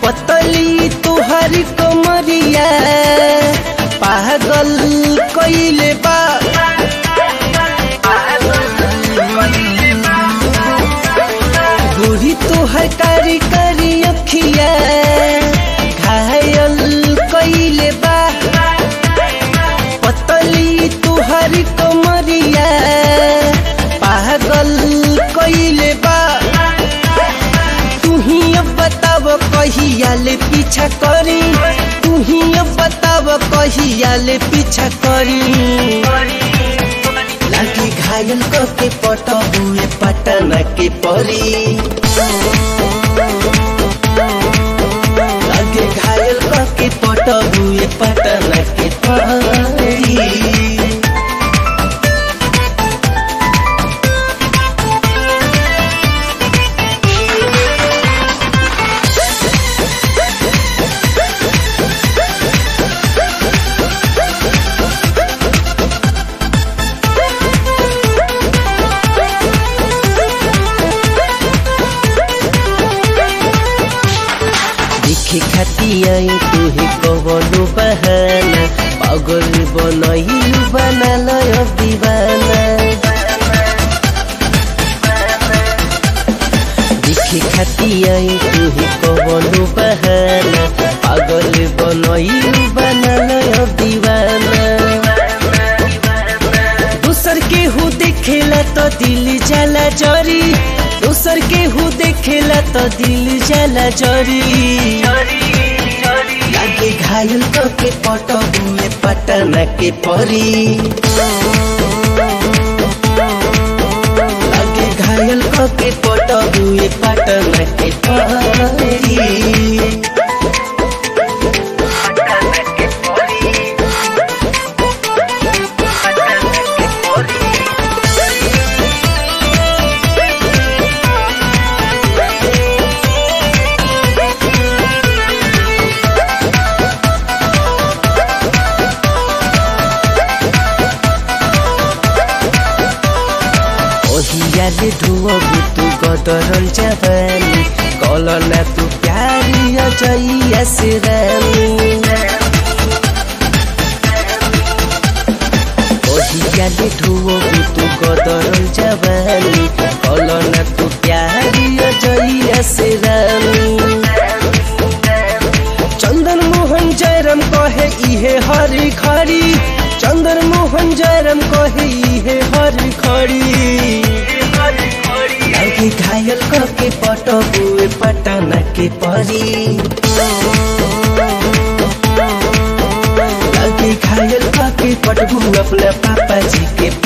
पतली तुहरी कमरिया पागल कइले बा बूढ़ी तुहर कारी कारी अखिया घायल कइले बा पतली तुहरी कमरिया पागल कइले बा तू ही अब बताव कहिया ले पीछा करी तू ही अब बताव कहिया ले पीछा करी लागी घायल के पटबुए पटना के परी लागे घायल के पटबुए पटना के परी देखे खातिया तुहे कवनो बहाना पागल बनैलु बनाल दीवाना देखे खातिया तुहे कवनो बहाना पागल बनैलु बनाल दीवाना दूसर के हु देखेला तो दिल जाला जरी दूसर के हु देखेला तो दिल जाला जरी लागे घायल तो के पटबुए पटना के परी लागे घायल तो के पटबुए पटना के परी ओहियाले धुवबु तू गदरल जवानी कलना तू प्यारी अजैया से रानी ओहियाले धुवबु तू गदरल जवानी कलना तू प्यारी अजैया से रानी चंदन मोहन जयराम कहे इहे हरी खड़ी चंदन मोहन जयराम कहे इहे हरी खड़ी लागे घायल करके पटबुए पटना के परी लागे घायल करके पटबू अपना पापा जी के